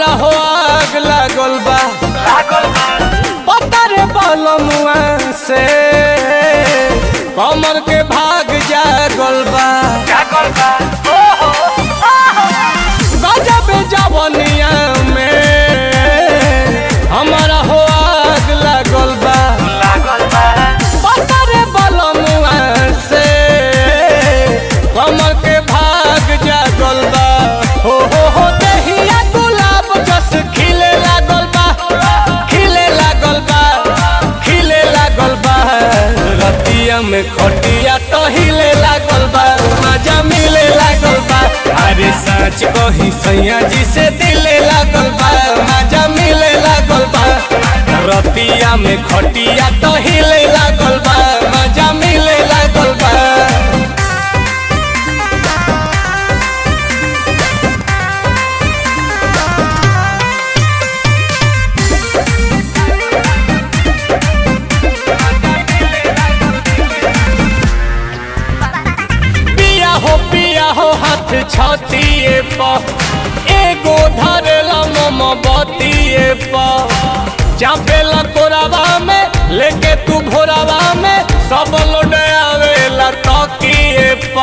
हो आग लागल बा पता रे बलमुआ से कमर के भाग जागल बा गजब जवनिया में हमारा हो आग लागल बा पता रे बलमुआ से कमर के भाग जागल बा हो हो हो दहिया गुलाब जस खिले लागल बा खिले लागल बा खिले लागल बा रतिया में खटिया तो हिले लागल बा मजा मिले लागल बा अरे सच कही सैया जी से दिले लागल बा मजा मिले लागल बा रतिया में खटिया तो हिले लागल बा मजा मिले लागल बा पिया हो पिया हो हाथ छतिए प एगो धरेला मम बतिए प चापेला कोरावा में लेके तू भोरावा में सब लोड आवेला तकिए प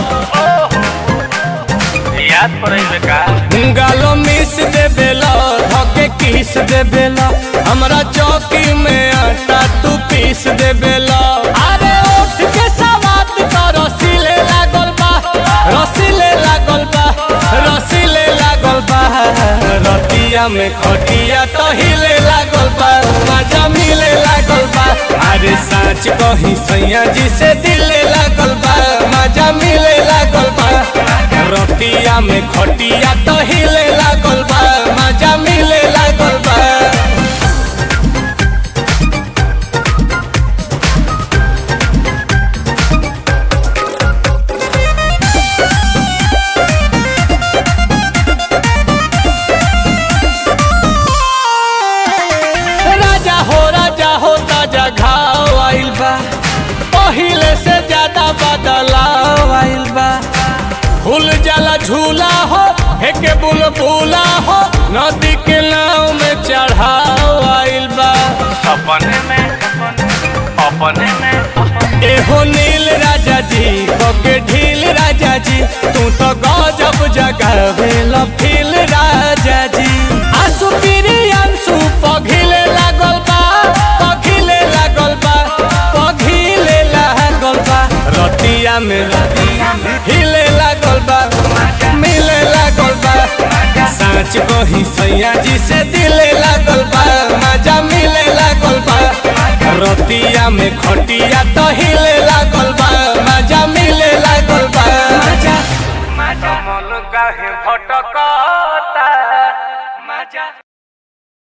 याद पड़े का गालो मिस दे बेला धके किस दे बेला हमरा चौकी में आटा तू पीस दे बेला अरे उठ के सवात तो रसीले लागल बा रसीले लागल बा रसीले लागल बा रतिया में खटिया तो हिले लागल बा मजा मिले लागल बा अरे साँच कही सैया जी से दिले लागल बा मजा मिले लागल बा रतिया में खटिया तो हिले लागल बा मजा मिले लागल बा राजा हो राजा हो ताजा घाव आइल बा पहिले से ज्यादा बदलाव आइल बा फूल जाला झूला हो हेके बुलबुला हो नदी के नाव में चढ़ाव आइल बा अपने में अपने में एहो नील राजा जी बके ढील राजा जी तू तो गजब जगावे फील राजा जी आंसू पीरी आंसू पघिले लागल बा पघिले लागल बा पघिले लागल बा रतिया में हिले लागल बा मिले लागल बा साँच कही सैया जी से दिले लागल बा मजा मिले लागल बा रतिया में खटिया तो हिले लागल बा मजा मिले लागल बा मजा मन काहे भटका